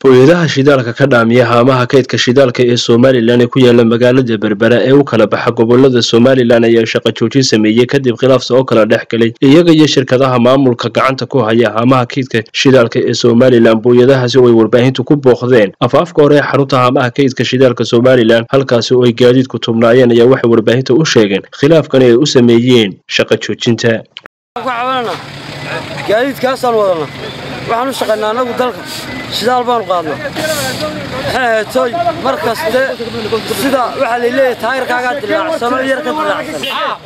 booyadaha shidaalka ka dhaamiya haamaha kaydka shidaalka ee somalilan ee ku yaala magaalada berbera ee u kala baxa gobolada somalilan ayaa shaqo joojin sameeyey kadib khilaafsa oo kala dhex galay iyaga iyo shirkadaha maamulka gacanta ku haya haamaha kaydka shidaalka ee somalilan booyadahaasi oo ay warbaahintu ku booqdeen afaafka hore ee xarunta haamaha kaydka shidaalka somalilan halkaasi oo ay gaadiidku tubnaayeen ayaa waxay warbaahinta u sheegeen khilaafkan ay u sameeyeen shaqo joojinta gaadiidkaasaan wadana waxaan u shaqaynaa annagu dalka shidaal baanu qaadnaa maxay ahayd tooy mar kaste sida waxaa layleeyahay taayirkaagaa dilaacsano yar ka dilaacsan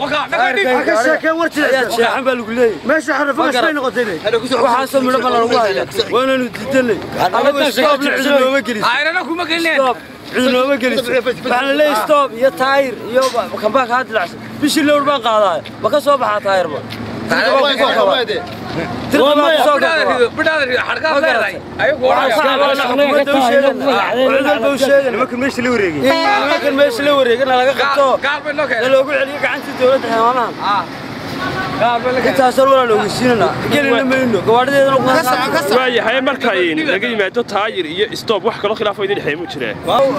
ayaad jeexan baa lagu leeyahay waxaasoo midho baa lanagu haya waananu diidanay annagu stoobna cidi nooma geliso cidi nooma geliso waxaa la leeyahay stoob iyo taayir iyo kambaa kaa dilacsan bishii lowr baan qaadaaya ma ka soo baxaa taayirba meesha la wareegana laga qabto loogu celiyo gacantii dowladda xeemaanahan intaasoo walaa ogeysiinana gelina mayno gawaadhadeedana waayahay marka laga yimaado taayir iyo stoob wax kaloo khilaafo idin dhexeey mu jireen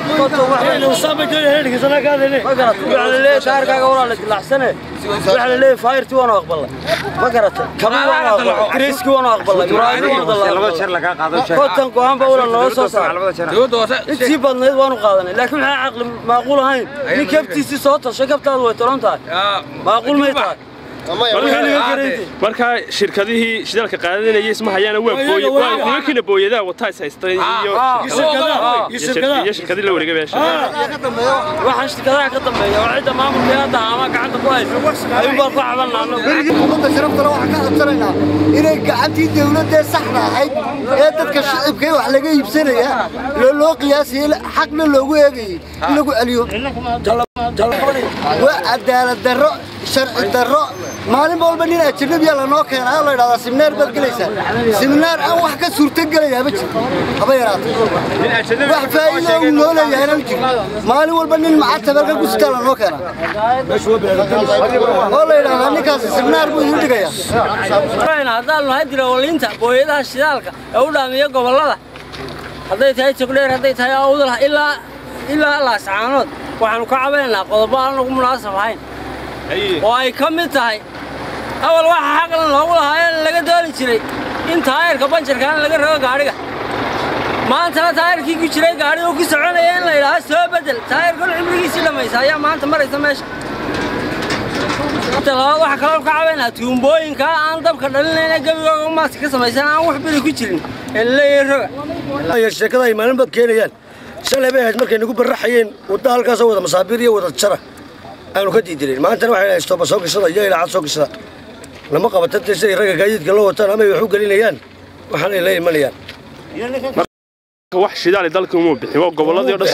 taayirkaaga walaa la dilaacsane waxaa la leeyahay faayirtii waanu aqbalnay ma garatay kabi waanu aqbalnay kriiskii waanu aqbalnay muraayadii waanu kontan go-aan baa walaa noo soo saaray intii badnayd waanu qaadanay laakiin maxaa caqli maaquul ahayn nin kabtiisii soo tashay kabtaadu way tolan tahay maaquul may tahay markaa shirkadihii shidaalka qaadanayay isma hayaana waa nimankiina booyadaha wataa is haystay iyo shirkadii la wareegay meesha waxaan shirkadaha ka dambeeya oo cidda maamulka hadda ama gacanta ku haysa ayuun baan ku cabanaa ummadda sharaftale waxaan ka codsanaynaa inay gacantii dawladdae saxda ahayd ee dadka shicibkee wax laga iibsanaya loo qiyaasayey xaqna loogu eegayey in lagu celiyo waa cadaalad darro sharci darro maalin walba nin ajanabiya lanoo keenaa oo la ydhahdaa siminaar baad gelaysaa siminaar aan wax ka suurtogelayaa ma jiro haba yaraata wax faa'iido uu noo leeyahayna ma jiro maalin walba nin macatabelka gusitaa lanoo keenaa oo la yidhahdaa ninkaasi siminaar buu idiin dhigayaa haddaanu nahay dirawaliinta booyadaha shidaalka ee u dhaamiya gobollada hadday tahay jogdheer hadday tahay awdal ilaa ilaa laascaanood waxaanu ka cabanaynaa qodobo aan ugu munaasab ahayn oo ay ka mid tahay awal waxa xaqlan loogu lahaa laga dooli jiray in taayirka banjarkaana laga rogo gaadhiga maantana taayirkii ku jiray gaadhiga ku soconaya in la yidhaaha soo bedel taayirkan cimrigiisii dhammaysa ayaa maanta maraysa meesha labaad waxaa kaloo ka cabaynaa tuumbooyinka aan dabka dhalinayna gebigooga maaska ka samaysan aan wax biri ku jirin ee laleeyahay roga sheekada ay maalin baad keenayaan shalay bay ahayd markay nagu barraxayeen wadda halkaasoo wada masaabiir iyo wada jara aanu ka diidinayn maantana waxay dhahay stooba soo gashada iyo ilaacad soo gashada lama qabata dee siday ragga gaadiidka loo wataan ama ay wax u gelinayaan waxaanay la imanayaan wax shidaali dalka umuu bixin gobolladii o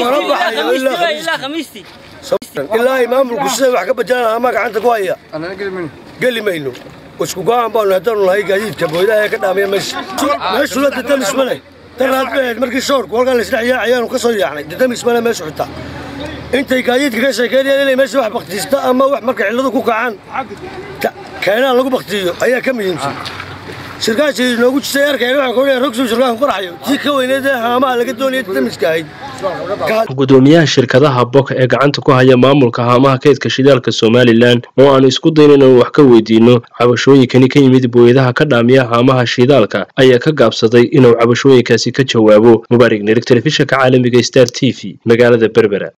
dhan ilaa ay maamulku siday wax ka bedelaan ama gacanta ku haya geli mayno isku go'aan baanu haddaanu nahay gaadiidka booydaha ee ka dhaamaya meesha meeshula dadamis ma leh daraad bay ahayd markii shoorku halkan laisdhex yaacayaanu ka soo yaacnay dadamis ma leh meesha xitaa intay gaadiidka ka sheekeynayaan inay meesha wax baktiista ama wax marka cilladu ku kacaan keenaan lagu baktiyo ayaa ka muhiimsan shirkaashii noogu jisay arkayna waxaan ku leeyahay rogsow shirkaan qoraxayo tii ka weyneed ee haamaha laga doonayay damiska ahayd gudoomiyaha shirkadaha boka ee gacanta ku haya maamulka haamaha kaydka shidaalka somalilan oo aanu isku dayn inaan wax ka weydiino cabashooyinkani ka yimid booyadaha ka dhaamiya haamaha shidaalka ayaa ka gaabsaday inuu cabashooyinkaasi ka jawaabo mubaarig nirig telefishinka caalamiga star t v magaalada berbera